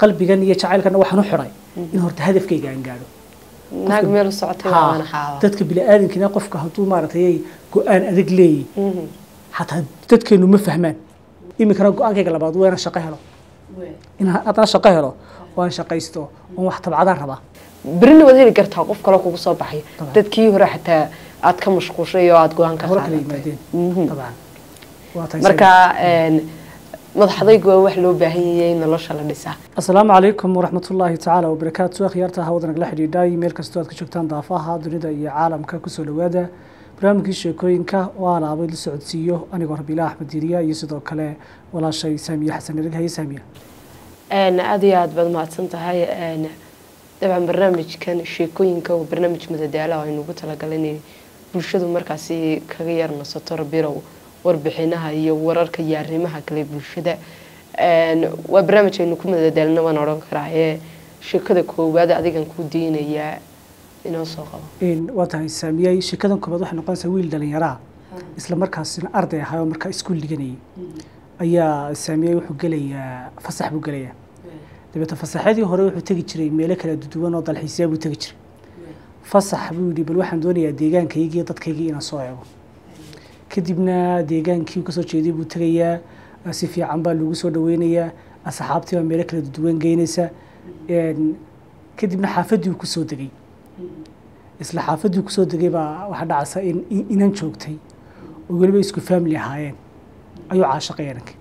qalbigan iyo jacaylkana waxaan u xidhay in horta hadafkayga aan gaadho naag meel u socotay Haa, waana xaaba dadka bini'aadamkina qofka hadduu maaragtay ay go-aan adag leeyihin xataa dadkeenu ma fahmaan iminkana go-aankayga labaad waa inaan shaqo helo inaan haddana shaqo helo oo aan shaqaysto oon wax tabcadaan rabaa berina waad heli kartaa qof kaloo kugu soo baxay Dabcan. dadkii hore xataa aad ka mashquushay oo aad go-aan ka hore kala qaadatay yimaadeen dabcan waa tahay marka een, madaxdaygu waa wax loo baahan yahay in nolosha la dhisaa asalaamu calaykum waraxmatullaahi tacaala wabarakaatu akhyaarta hawada nagala xidhiidhay meel kastoo aad ka joogtaan daafaha dunida iyo caalamka kusoo dhowaada barnaamijkii sheekooyinka oo aan aabay la socodsiiyo anigoo rabiila axmed diiriya iyo sidoo kale walaashay saamiye xasan erig haye saamiye Een, aad iyo aad baad mahadsan tahay een, dabcan barnaamijkan sheekooyinka waa barnaamij madadaala oo aynu ugu talagalay inay bulshadu markaasi kaga yar nasato rabirow warbixinaha iyo wararka iyo arrimaha kale bulshada Een, waa barnaamij aynu ku madadaalna waan odhan karaa ee sheekada koowaad adigan ku diinayaa inoo soo qabo Een, waa tahay saamiyey sheekadan koobaad waxay noqonaysaa wiil dhalinyaraa isla markaasina arday ahaa oo markaa iskuul dhiganayay ayaa saamiyey wuxuu gelayaa fasax buu gelayaa dabeetna fasaxyadii hore wuxuu tegi jiray meelo kala duwan oo dalxiisyaa buu tegi jiray fasax buu yidhi bal waxaan doonayaa deegaankaygii iyo dadkaygii inaan soo eego kadibna deegaankii uu kasoo jeeday buu tegayaa si fiican baa lagu soo dhaweynayaa asxaabtii baa meelo kala duwan geynaysa Een, kadibna xaafaddii uu kusoo degay isla xaafaddii uu kusoo degay baa waxaa dhacaysa in in- inan joogtay oo weliba isku family ahaayeen ayuu caashaqay inankii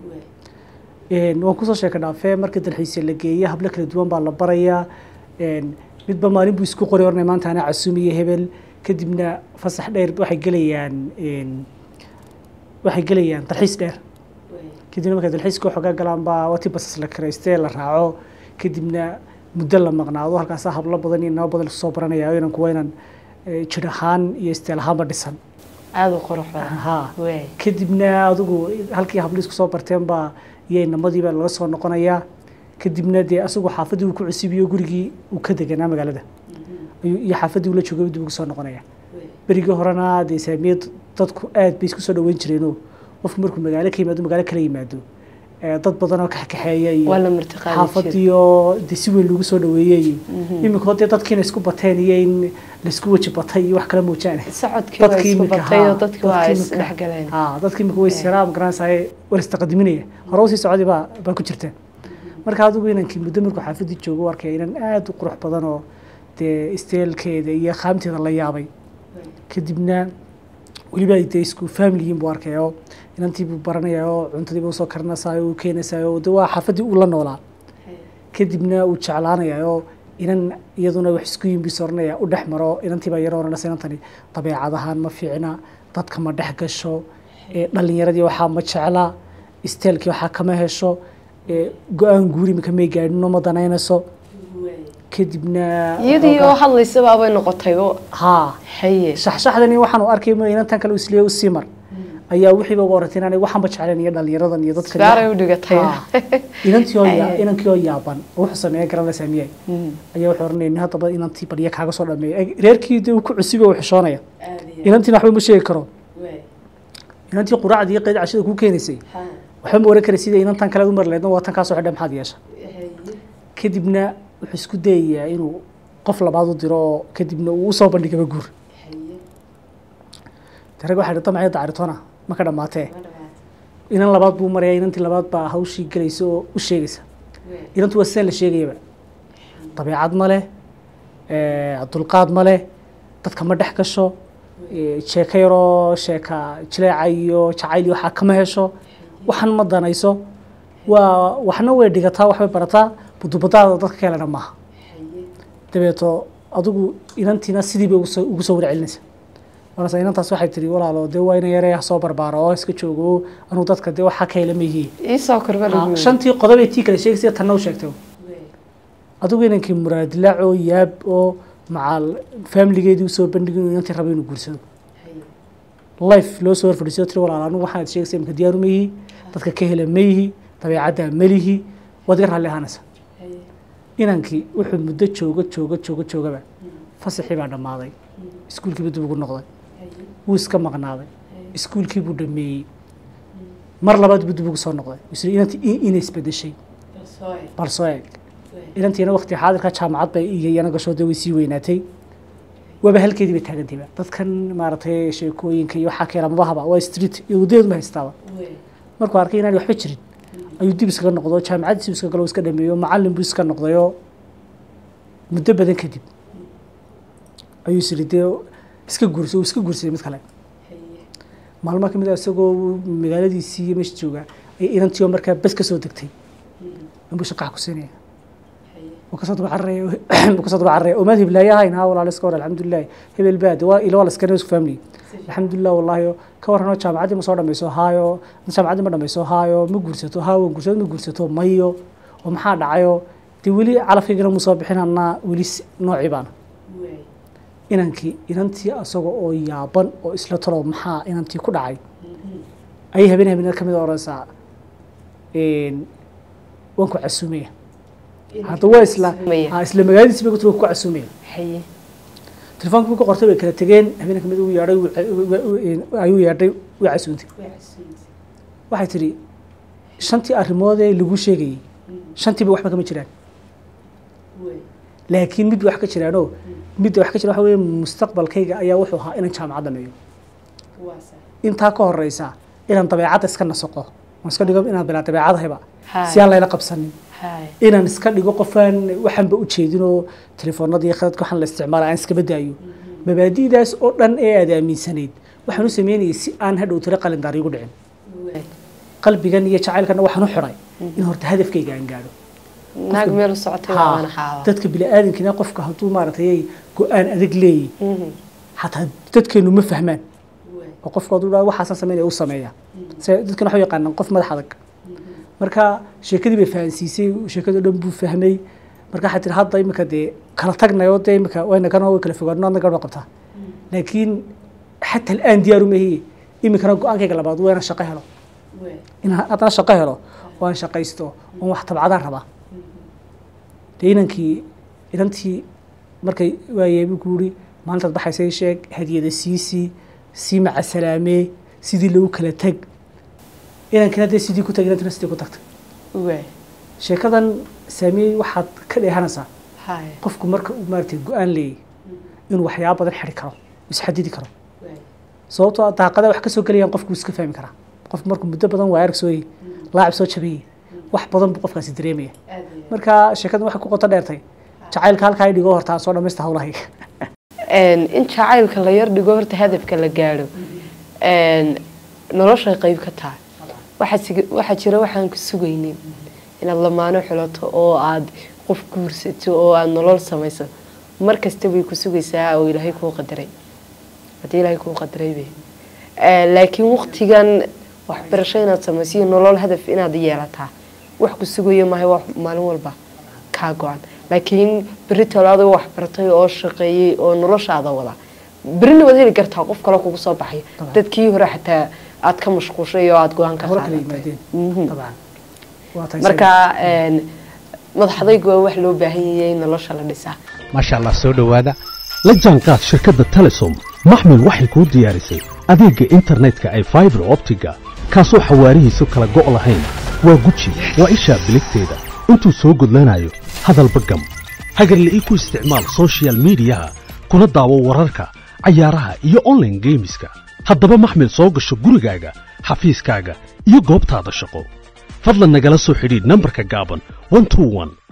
Een, waan kusoo sheeka dhaafee markii dalxiisya la geeya hablo kala duwan baa la barayaa Een, midba maalin buu isku qoray ornay maanta anaa casuumiye hebel kadibna fasax dheer waxay gelayaan een, waxay gelayaan dalxiis dheer kadibna markay dalxiiska xoogaa galaan baa wati basas la karaystee la raaco kadibna muddo la maqnaado halkaasaa hablo badan iyo nabo badan lasoo baranaya oo inanku waa inan eh, jir ahaan iyo isteel ahaanba dhisan aada u qurux badan ha Wey. kadibna adigu halkii hablo isku soo barteen baa iyo inamadiiba laga soo noqonayaa kadibna dee asagu xaafaddii uu ku cusubiyo gurigii uu ka deganaa magaalada ayuu iyo xaafaddii uu la joogay dib ugu soo noqonaya berigii horena dee saamiyad dadku aad bay isku soo dhaweyn jireenoo qofku markuu magaalo ka yimaado magaalo kala yimaado eh, dad badan oo kaxkaxeeya iyo waa la martiqaadi jiray xaafadii oo dee si weyn loogu soo dhaweeyey iminka dee dadkiina isku bateen iyo in laisku weji batay iyo wax kala moojaane socodkii waa dadkii isku iminka batay oo haa, dadkii waa dadkii is iminka- dhexgaleen haa dadkii iminka way siraa magaranaysaay war istaqadiminaya hore usii socday baa baa ku jirteen marka adigu inankii muddo markuu xaafadii joogo u arkaya inan aad u qurux badan oo dee isteelkeeda iyo qaamteeda la yaabay kadibna weliba ay dee isku familiyin buu arkaya oo inantii buu baranaya oo cuntadii buu soo karinaysayo uu keenaysayo oo dee waa xaafadii uu la noolaa kadibna uu jeclaanaya oo inan iyaduna wax isku yimbis oranaya u dhex maro inantii baa yaro oranaysa inantani dabeecadahaan ma fiicna dadka ma dhex gasho ee dhalinyaradii waxaa ma jecla isteelkii waxaa kama hesho ee go-aan guuri maka may gaadhino ma danaynayso kadibna iyadii oo hadlaysa baabay noqotay oo haa haye shaxshaxdani waxaan u arkay ma inantan kale isliya u sii mar ayaa wixii uga oratay inaanay waxanba jecleen iyo dhalinyaradan iyo dadka sigaaray u dhigatay Haa. inantii oo ya- Ay. inankii oo yaaban oo wuxuu sameeya garan la saamiyay Mhm. ayaa wuxuu oranaya nin haddaba inantii barya kaaga soo dhameeya Eg- reerkii dee uu ku cusub oo xishoonaya inantiina waxba ma sheegi karo inantii quraacdii iyo qeyd cashada kuu keenaysay waxba ma oran kara sida inantan kale aad u mari lahaydna waa tan kaa soo xidha maxaad yeesha kadibna wuxuu isku dayayaa inuu qof labaad u diro oo kadibna uu usoo bandhigaba guur de rag waxaa idhi damacyo dacaritoona ma ka dhammaatee inan labaad buu maraya inantii labaad baa hawshii gelaysa oo u sheegaysa inantu waa sidaan la sheegayaba dabeecad ma leh eh, dulqaad ma leh dadka ma dhex gasho eh, sheeko yaroo sheeka jileeca iyo jacayl iyo waxaa kama hesho waxan ma danayso waa waxna way dhigataa waxbay barataa budubadaada dadka ka helana maaha dabeeto adigu inantiina sidii bay ugu soo- ugu soo warcelinaysa markaas inantaas waxay tiri walaalo dee waa ina yaree soo barbaaro oo iska joogo anuu dadka dee waxaa ka hela ma yihiin iisoo korba lagu yiri. shantii qodobay tii kale sheegaysa tanna u sheegtay adigu inankii muraadilaac oo yaab oo macaal faamiligeedii usoo bandhigin inuu inantii rabo inuu guursado life loo soo horfadhiiso tiri walaal anigu waxaad sheegaysa imka diyaaru ma yihi dadka ka hela ma yihi dabeecadda ma lihi waad iga raalli ahaanaysa inankii wuxuu muddo joogo joogo joogo joogaba fasaxii baa dhammaaday iskuulkiiba dib ugu noqday wuu iska maqnaaday iskuulkii buu dhameeyey mar labaad buu dib ugu soo noqday isla inantii in- inay isbedeshay bal soo eeg inantiina waqti xaadirka jaamacad bay iyo iyana gashoode way sii weynaatay waaba halkeedii bay taagantayba dadkan maaragtay sheekooyinka iyo waxaa keena mabahaba waa street iyo wadadeedu ma haystaaba markuu arkay inaan waxba jirin ayuu dib iskaga noqdo jaamacaddiisi iska galo iska dhameeyo macallin buu iska noqdayo muddo badan kadib ayuu isiri dee iska guursa iska guursaday mid kale maalmo kamid a isagoo magaaladiisii iyo meesha jooga ay inantiyo markaa bes ka soo degtay inbuu shaqax ku siinaya wuu kasoo daba cararaya wuu kasoo daba cararaya omaad hiblaaye ahayn haa walaal iska war alxamdulilahi hebel baad waa ilo waa la iska isku family alxamdulilah wallahi ka warranoo jaamacaddii ma soo dhamayso haayo jaamacaddii ma dhamayso haayo ma guursato haa waan guursato ma guursato mayo oo maxaa dhacayo dee weli calafkaygana mu soo bixin annaa weli noocii baana inankii inantii asaga oo yaaban oo isla talo maxaa inantii ku dhacay ayay habeen habeen kamid a oranaysaa waan ku casuumaya hadda waa isla ha isla magaaladiisi bay ku ku casuumaya telefoonka marku qortay way kala tegeen habeen kamid uu yeedhay ayuu yeedhay way casuuntay waxay tidhi shantii arrimood ee lagu sheegayey shantiiba waxba kama jiraan laakiin mid wax ka jiraanoo midda wax ka jira waxa weeye mustaqbalkayga ayaa wuxuu ahaa inaan jaamacad dhameeyo intaa ka horeysa inaan dabeecadda iska nasaqo waan iska dhigo inaan bilaa dabeecadahayba si aan layla qabsanin inaan iska dhigo qofaan waxaanba ujeedinoo telefoonadii khadadka waxaan la isticmaala aan iskaba daayo mabaadi'daas oo dhan ee aad aaminsanayd waxaan u sameynayay si aan hadhow tiro qalindaar iigu dhicin qalbigan iyo jacaylkana waxaan u xiray in horta hadafkayga aan gaadho naag meel u socotay waana xaawa dadka bini'aadamkina qofka hadduu maaragtay go-aan adag leeyahy xataa dadkeenu ma fahmaan oo qofka hadduu dhaa waxaasan sameynaya u sameeya se dadkana waxay yaqaanaan qof madax adag marka sheekadii bay fahansiisay sheekadoo dhan buu fahmay marka waxay tiri hadda imika dee kala tagnayoo dee imika wayna kana way kala fogaano adna gabdha qabtaa laakiin xataa al'aan diyaaru mahiye imikana go-aankayga labaad waa inaan shaqo helo inaan haddana shaqo helo oo aan shaqaysto oon wax tabcadaan rabaa dee inankii inantii markay waayey buu ku yiri maalintaad baxaysay sheeg hadiyada siisii sii maca salaamee sidii lagu kala tag inankina dee sidii ku tag inantina sidii ku tagtay sheekadan saamiyey waxaad ka dheehanaysaa qofku marka uu maaragtay go-aan leeyay inuu waxyaaba badan xidhi karo isxadidi karo sababtoo daaqada wax ka soo gelayaan qofku iska fahmi karaa qofku markuu muddo badan waa arag sooyey laacib soo jabayey wax badan buu qofkaasi dareemaya marka sheekadan waxay ku qoto dheertay jacaylka halkaa dhigo horta soo dhamaysta hawlahayga in jacaylka la yar dhigo horta hadafka la gaadho noloshay qayb ka tahay waxaa jira waxaan ku sugaynin inaad lamaano xulato oo aad qof guursato oo aad nolol samayso mar kasta bay ku sugaysaa oo ilaahay kuu qadaray haddii ilaahay kuu qadaraybe laakiin waqtigan waxbarasho inaad samayso iyo nolol hadaf inaad yeelataa wax ku sugayo maahay wax maalin walba kaa go-an laakiin beri tolaado wax bartay oo shaqeeyey oo noloshaada wada berina waad heli kartaa qof kale kugu soo baxay dadkii hore xataa aad ka mashquushay oo aad go-aan ka qaadatay marka madaxdaygu waa wax loo baahan yahay in nolosha la dhisaa maasha allah soo dhowaada la jaanqaad shirkadda telesom maxmil waxay kuu diyaarisay adeegga internetka ay faibar optiga kaasoo xawaarihiisu kala go' lahayn waa guji waa ishaa biligteeda intuu soo gudlanayo hadalba gam hagarle ii ku isticmaal sochial midiyaha kuna daawo wararka cayaaraha iyo onlaine geemiska haddaba maxmil soo gasho gurigaaga xafiiskaaga iyo goobtaada shaqo fadlan nagala soo xidhiidh nambarka gaaban